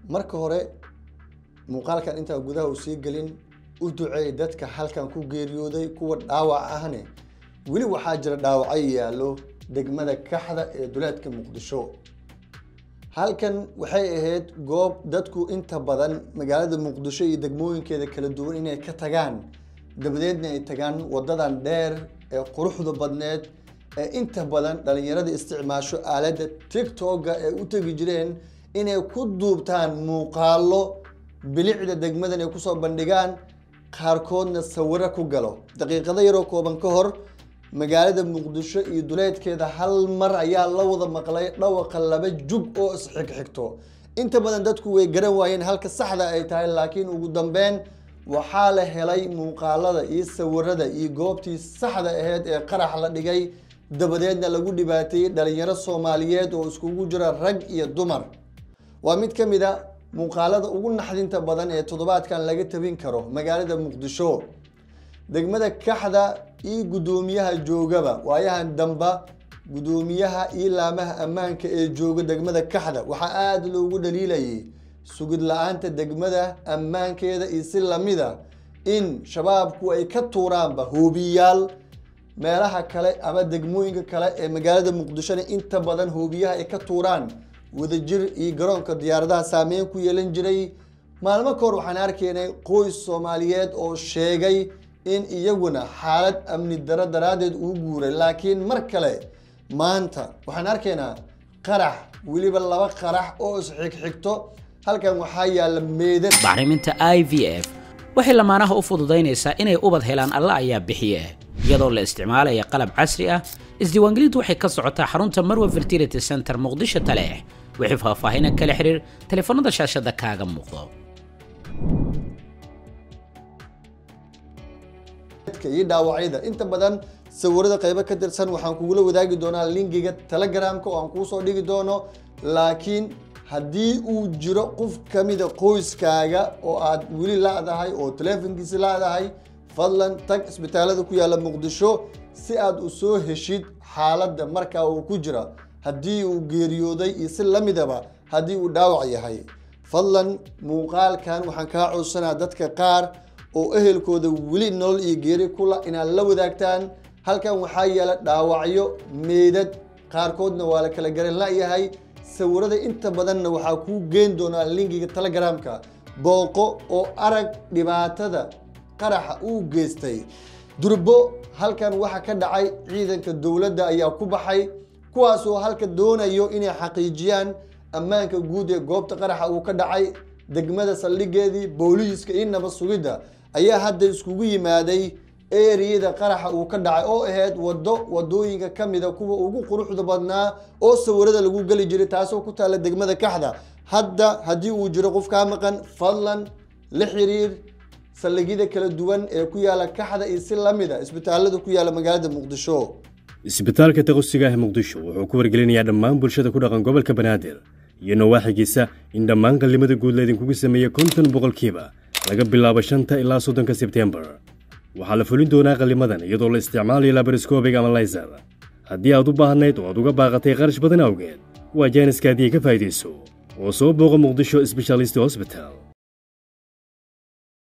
marka hore muuqaalkan intaa gudaha uu sii gelin u duceey dadka halkan ku geeriyooday kuwa dhaawac ahne weli waxaa jira dhaawacyo yaallo degmada kaxda ee duleedka muqdisho halkan waxay ahayd goob dadku inta badan magaalada muqdisho iyo degmooyinkeeda kala duwan inay ka tagaan dabadeedna ay tagaan wadadan dheer ee quruxda badneed ee inta badan dhalinyarada isticmaasho aaladda tictoga ee u tegi jireen inay ku duubtaan muuqaalo bilicda degmadan ay kusoo bandhigaan qaarkoodna sawiro ku galo daqiiqado yaroo kooban ka hor magaalada muqdisho iyo duleedkeeda hal mar ayaa la wada maqlay dhawaqa laba jug oo isxigxigto inta badan dadku way garan waayeen halka saxda ay tahay laakiin ugu dambeyn waxaa la helay muuqaalada iyo sawirada iyo goobtii saxda aheyd ee qarax la dhigay dabadeedna lagu dhibaateeyey dhalinyaro soomaaliyeed oo iskugu jira rag iyo dumar waa mid ka mid a muuqaalada ugu naxdinta badan ee toddobaadkan laga tabin karo magaalada muqdisho degmada kaxda iyo guddoomiyaha joogaba waayahan damba guddoomiyaha iyo laamaha ammaanka ee jooga degmada kaxda waxaa aada loogu dhaliilayay sugid la-aanta degmada ammaankeeda iyo si lamida in shabaabku ay ka tuuraanba hoobiyaal meelaha kale ama degmooyinka kale ee magaalada muqdishona inta badan hoobiyaha ay ka tuuraan wadajir iyo garoonka diyaaradaha saameyn ku yeelan jiray maalmo kahor waxaan arkaynay qoys soomaaliyeed oo sheegay in iyaguna xaalad amni daro daraaddeed uu guuray laakiin mar kale maanta waxaan arkaynaa qarax weliba laba qarax oo isxigxigto halkan waxaa yaalla meedad bacriminta i v f waxay lamaanaha u fududaynaysaa inay ubad helaan alla ayaa bixiye iyadoo la isticmaalaya qalab casri ah isdiiwaangelintu waxay ka socotaa xarunta marwa fertility center muqdisho taleex wixii faahfaahina kala xiriir taleefanada shaashada kaaga muuqdo iyo dhaawacyada inta badan sawirada qaybo ka tirsan waxaan kugula wadaagi doonaa linkiga telegramka oo aan kuusoo dhigi doono laakiin haddii uu jiro qof kamida qoyskaaga oo aad weli la-dahay oo taleefonkiisi la-dahay fadlan tag isbitaalada ku yaalla muqdisho si aad u soo heshid xaaladda markaa uu ku jira haddii uu geeriyooday iyo si lamidaba haddii uu dhaawac yahay fadlan muuqaalkan waxaan kaa codsanaa dadka qaar oo ehelkooda weli nolol iyo geeri kula inaad la wadaagtaan halkan waxaa yaala dhaawacyo meedad qaarkoodna waa la kala garan la-yahay sawirada inta badanna waxaa kuu geen doonaa linkiga telegramka booqo oo arag dhibaatada qaraxa uu geystay durbo halkan waxa ka dhacay ciidanka dowladda ayaa ku baxay kuwaasoo halka doonayo inay xaqiijiyaan ammaanka guud ee goobta qaraxa uu ka dhacay degmada saldhigeedii booliiska iyo nabad sugidda ayaa hadda iskugu yimaaday eriyada qaraxa uu ka dhacay oo ahayd wado wadooyinka kamida kuwa ugu quruxda badnaa oo sawirada lagu geli jiray taasoo ku taalla degmada kaxda hadda haddii uu jiro qof kaa maqan fadlan la xiriir saldhigyada kala duwan ee ku yaala kaxda iyo si lamida isbitaalada ku yaala magaalada muqdisho isbitaalka taqosiga ah muqdisho wuxuu ku wargelinayaa dhammaan bulshada ku dhaqan gobolka banaadir iyo nawaaxigiisa in dhammaan qallimada guud laydinkugu sameeyey konton boqolkiiba laga bilaabo shanta ilaa soddonka sebtembar waxaa la fulin doonaa qallimadan iyadoo la isticmaalayo labariscobic ama layser haddii aad u baahnayd oo aad uga baaqatay qarash badan awgeed waa jaaniskaadii ka faa'idayso oo soo booqa muqdisho sbeshalisti hosbital